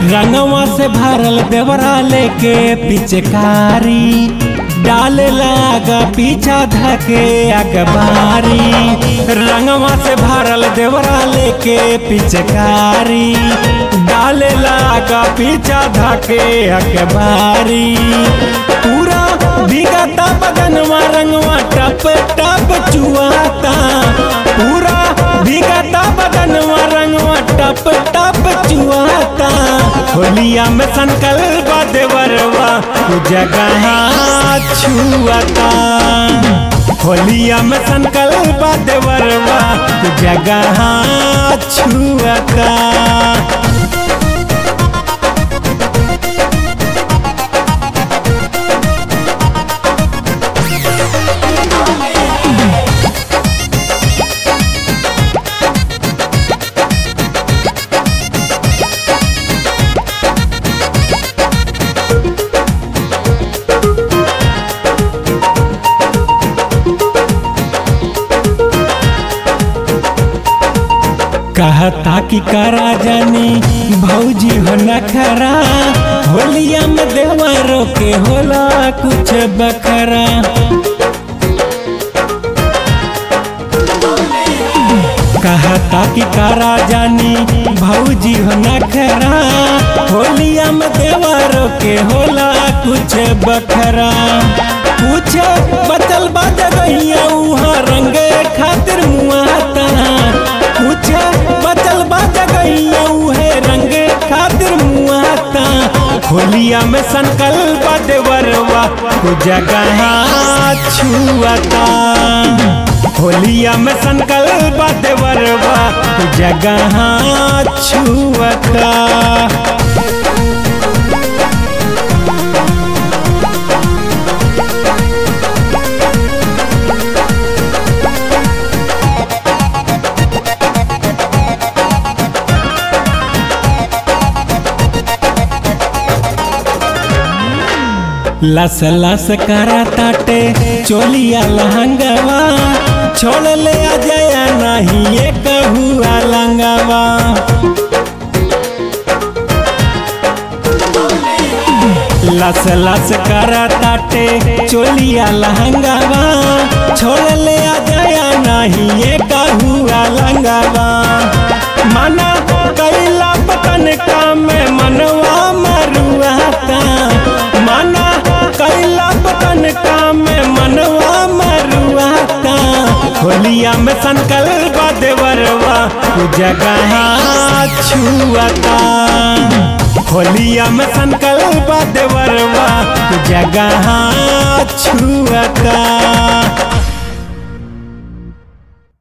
रंगवा से भरल देवरा लेके पिचकारी डाले लागा पीछा धके अखबारी रंगवा से भरल देवरा लेके पिचकारी डाले लागा पीछा धके अखबारी पूरा भीगता बदनवा रंगवा टप टप चुआता पूरा भीगता बदनवा रंगवा टप टप चुआता होलिया में संकल्प देवरवा तू जगह छुआता होलिया में संकल्प देवरवा तू जगह छुआता कहता कि करा जानी भौजी हो नखरा होलिया में देवरों के होला कुछ बखरा कहता कि करा जानी भौजी हो नखरा होलिया में देवरों के होला कुछ बखरा कुछ बचल बा जगहिया उहाँ रंगे खातिर मुआता कुछ बचल बा जगहिया उहे रंगे खातिर मुआता होलिया में संकल्प देवरवा को जगह छुआता होलिया में संकल्प देवरवा को जगह छुआता लस लस करा ताटे चोलिया लहंगवा छोड़ ले आ जया नहीं ये कहुआ लंगवा लस लस करा ताटे चोलिया लहंगवा छोड़ ले आ जया नहीं ये कहुआ लंगवा मना कैला पतन का में मनवा मरुआता मना कैला पतन का में मनवा मरुआता होलिया में संकल्प देवरवा तू जगह छुआता होलिया में संकल्प देवरवा तू जगह छुआता